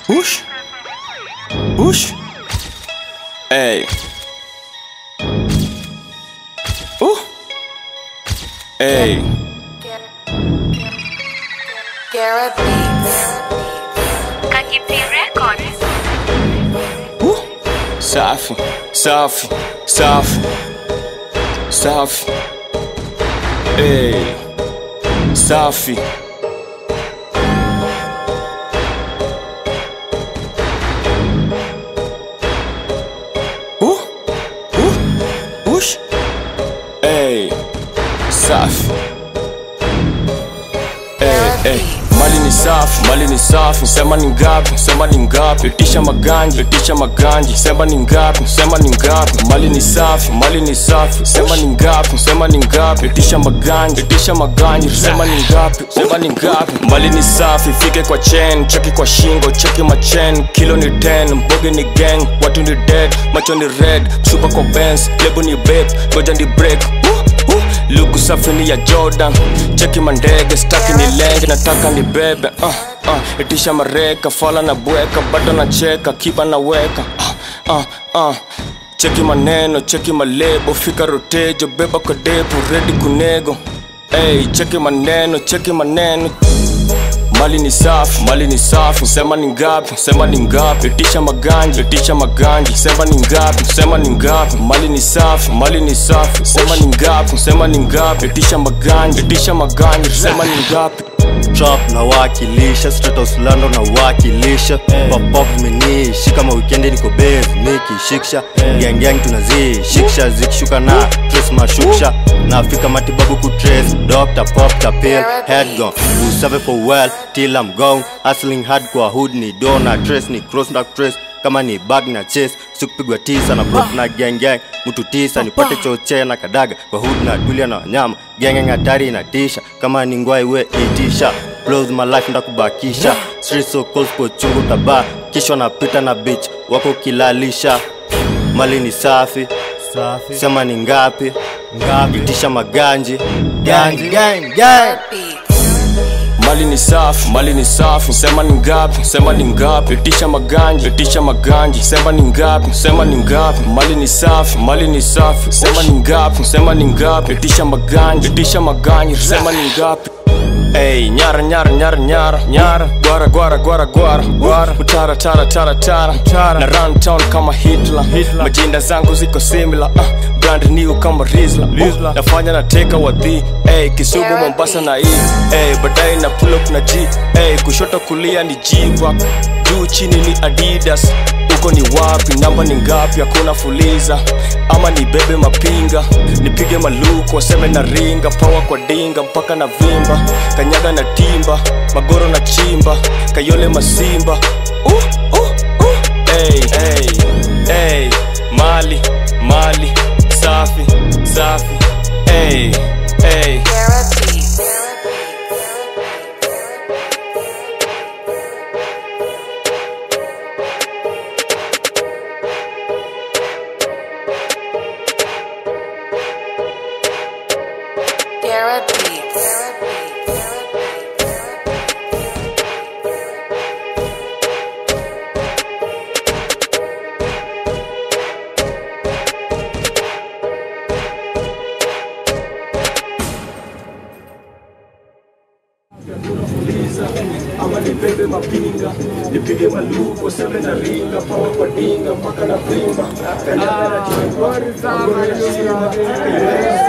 Push. Push. Hey. Ooh. Hey. Garrett Beats. Kajipi Records. Ooh. Safi. Safi. Safi. Safi. Hey. Safi. Ooh. Ooh. Push. Hey. Safi. Hey, hey. Mali ni safi, mali ni safi, sema ni ngapi, sema ni ngapi, itisha maganji, itisha maganji, sema ni ngapi, sema ni ngapi, mali ni safi, mali ni safi, sema ni ngapi, sema ni ngapi, itisha maganji, itisha maganji, sema ni ngapi, sema ni ngapi, mali ni safi, fike kwa chain, cheki kwa shingo, cheki machain, kilo ni 10, mboge ni gang, watu ni dead, macho ni red, super kwa Benz, lebo ni babe, ngoja ni break, uh, uh, luku safi ni ya Jordan, cheki mandege, staki ni lenge, nataka ni bebe, uh, uh, itisha mareka, fala na bweka, bado na cheka, kiba na weka, uh, uh, uh. Cheki maneno, cheki malebo, fika rotejo, beba kwa depo, ready kunego. Hey, cheki maneno, cheki maneno. Mali ni safi, mali ni safi, sema ni ngapi, sema ni ngapi, itisha maganji, itisha maganji, sema ni ngapi, sema ni ngapi, mali ni safi, mali ni safi, sema ni ngapi, sema ni ngapi, itisha maganji, itisha maganji, sema ni ngapi. trap na wakilisha Straight out London na wakilisha pop pop zimenishi kama weekend niko base nikishikisha gang gang tunazi shikisha zikishuka na trace mashuksha na Afrika matibabu ku trace doctor pop the pill head gone who serve for well till I'm gone hustling hard kwa hood ni dona trace ni cross na trace kama ni bag na chase sikupigwa tisa na prop na gang gang mtu tisa nipate choche na kadaga kwa hood na tulia na wanyama gang gang hatari inatisha kama ni ngwai we itisha blows my life ndakubakisha street so cold kwa chungu taba kisha napita na bitch wako kilalisha mali ni safi sema ni ngapi ngapi itisha maganji ganji gang gang Beats. Mali ni safi, mali ni safi, sema ni ngapi, sema ni ngapi, itisha maganji, itisha maganji, sema ni ngapi, sema ni ngapi, mali ni safi, mali ni safi, sema ni ngapi, sema ni ngapi, itisha maganji, itisha maganji, sema ni ngapi. Hey, nyara nyara nyara nyara nyara gwara gwara gwara gwara gwara utara tara tara tara tara na run town kama Hitler, Hitler. majinda zangu ziko similar uh, brand new kama Rizla, Rizla. Uh, nafanya na teka wadhi hey, Kisumu Mombasa na hii hey, baadaye na pull up na G hey, kushoto kulia ni G-Wack juu chini ni Adidas uko ni wapi namba ni ngapi hakuna fuliza ama nibebe mapinga nipige maluku waseme na ringa pawa kwa dinga mpaka na vimba kanyaga na timba magoro na chimba kayole masimba uh, uh, uh. Hey, hey, hey. mali mali safi safi hey, hey. Garrett Beats. Garrett Beats. ama nibebe mapinga nipige maluku waseme na ringa pawa kwa dinga mpaka na vimba kanyaga na chimba magoro na chimba